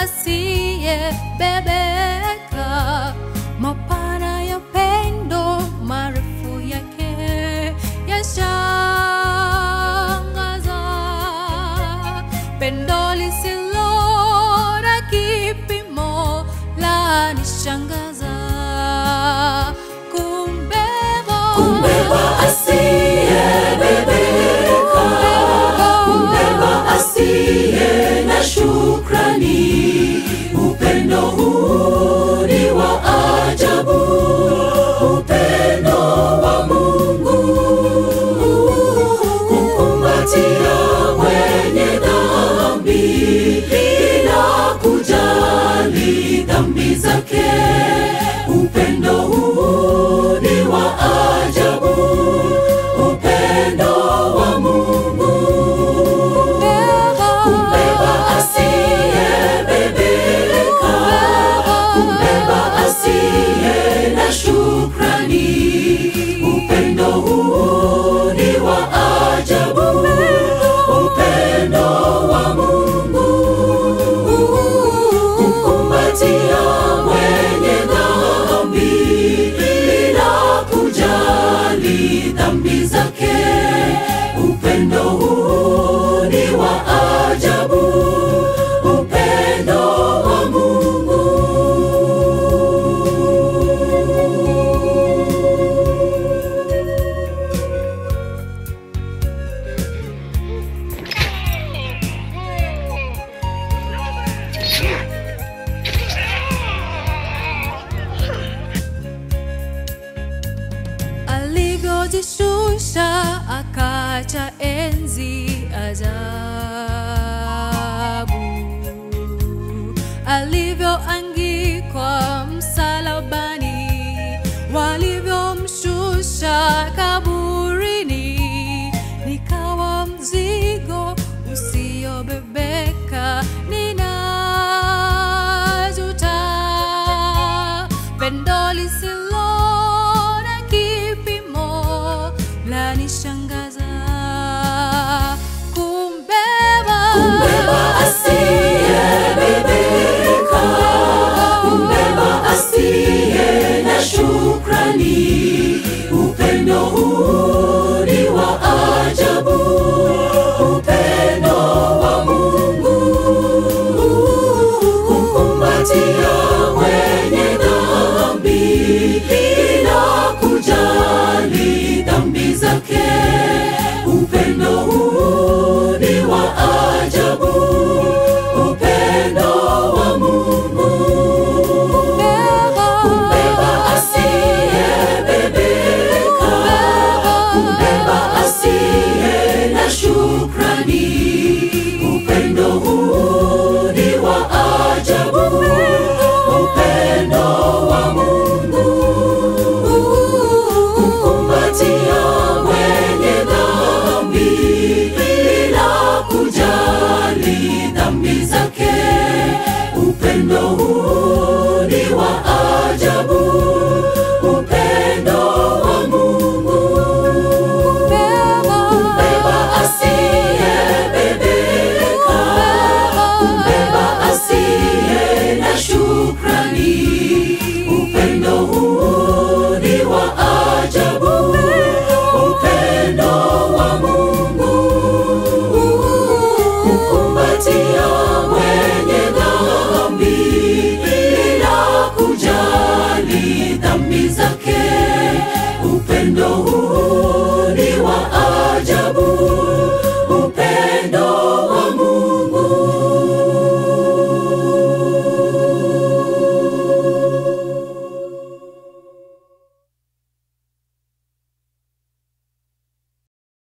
asiyebebeka, mapana ya pendo, marefu yake yashangaza, pendo lisilo na kipimo lanishangaza, kumbeba Kumbeba asiyebebeka, kumbeba asiye na shukrani. Upendo huu ni wa ajabu, upendo wa Mungu kumkumbatia mwenye dhambi bila kujali dhambi zake. Upendo huu ni wa ajabu, upendo wa Mungu kumbeba asiyebebeka, kumbeba asiye na shukrani. Upendo huu ni wa ajabu, upendo wa Mungu kumkumbatia mwenye dhambi bila kujali dhambi zake. Upendo huu ni wa ajabu, upendo wa Mungu. alivyojishusha akacha enzi ajabu, alivyoangikwa msalabani, walivyomshusha kaburini, nikawa mzigo usiobebeka, ninajuta pendo lisilo na kipimo lanishangaza kumbeba Kumbeba asiyebebeka, kumbeba asiye na shukrani. Upendo huu ni wa ajabu, upendo wa Mungu kumkumbatia mwenye dhambi bila kujali dhambi zake. Upendo huu ni wa ajabu, upendo wa Mungu kumbeba asiyebebeka, kumbeba asiye na shukrani. Upendo huu ni wa ajabu, upendo wa Mungu kumkumbatia mwenye dhambi bila kujali dhambi zake. Upendo huu